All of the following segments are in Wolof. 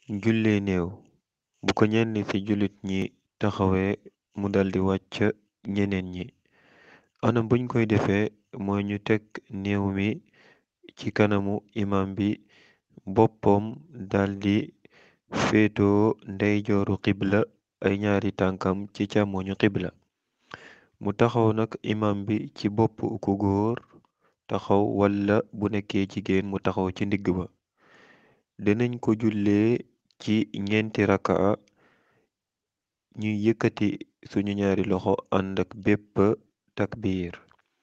jullee néew bu ko ñenn ci jullit ñi taxawee mu daldi wàcc ñeneen ñi anam buñ koy defee mooy ñu teg néew mi ci kanamu imam bi boppam daldi féetoo ndeyjooru xibla ay ñaari tànkam ci càmmoñu xibla mu taxaw nak imam bi ci bopp ku góor taxaw wala bu nekkee jigéen mu taxaw ci ndigg ba dinañ ko jullee ci ñeenti rakaa ñuy yëkkati suñu ñaari loxo àndak bépp takbiir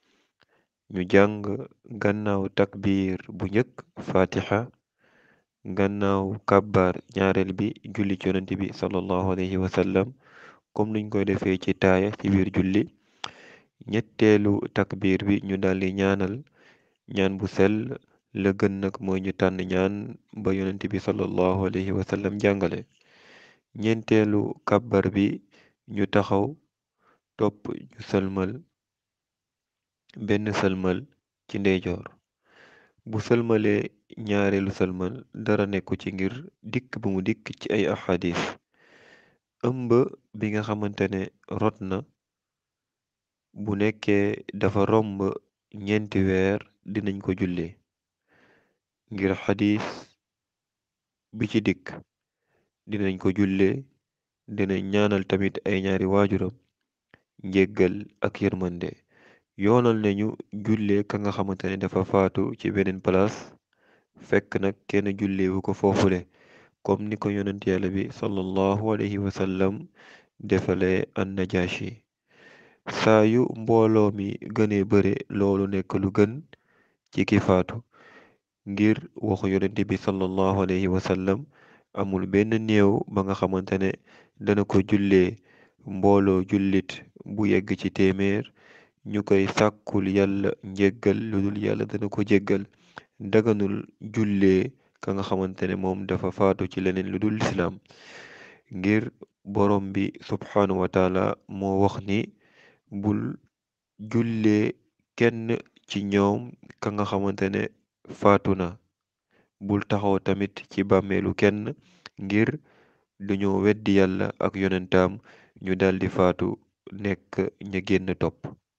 ñu jàng gannaaw takbiir bu njëkk fatiha gannaaw kàbbar ñaareel bi julli ci yonent bi sallallahu alayhi wa sallam comme niñ koy defee ci taaya ci biir julli ñetteelu takbiir bi ñu daldi ñaanal ñaan bu sell la gën nag mooy ñu tànn ñaan ba yonent bi sallallahu alayhi wa sallam jàngale ñeenteelu kàbbar bi ñu taxaw topp ñu sëlmal benn sëlmal ci ndeyjoor bu sëlmalee ñaareelu sëlmal dara nekku ci ngir dikk bu mu dikk ci ay ahadis ëmb bi nga xamante ne rot na bu nekkee dafa romb ñeenti weer dinañ ko jullee ngir xadis bi ci dikk dinañ ko jullee dinañ ñaanal tamit ay ñaari waajuram njéggal ak yërmande yoonal nañu jullee ka nga xamante ne dafa faatu ci beneen palaas fekk nag kenn julleewu ko foofule comme ni ko yonent yàlla bi sallallahu alayhi wa sallam defale an najashi saa yu mbooloo mi gënee bare loolu nekk lu gën ci ki faatu ngir waxu yonent bi sallallahu alayhi wa sallam amul benn néew ba nga xamante ne dana ko jullee mbooloo jullit bu yegg ci téeméer ñu koy sàkkul yàlla njéggal lu dul yàlla dana ko jéggal daganul jullee ka nga xamante ne moom dafa faatu ci leneen lu dul lislaam ngir borom bi subhaanahu wa taala moo wax ni bul jullee kenn ci ñoom ka nga xamante ne faatu na bul taxaw tamit ci bàmmeelu kenn ngir dañoo weddi yàlla ak yonentaam ñu daldi faatu nekk ña génn topp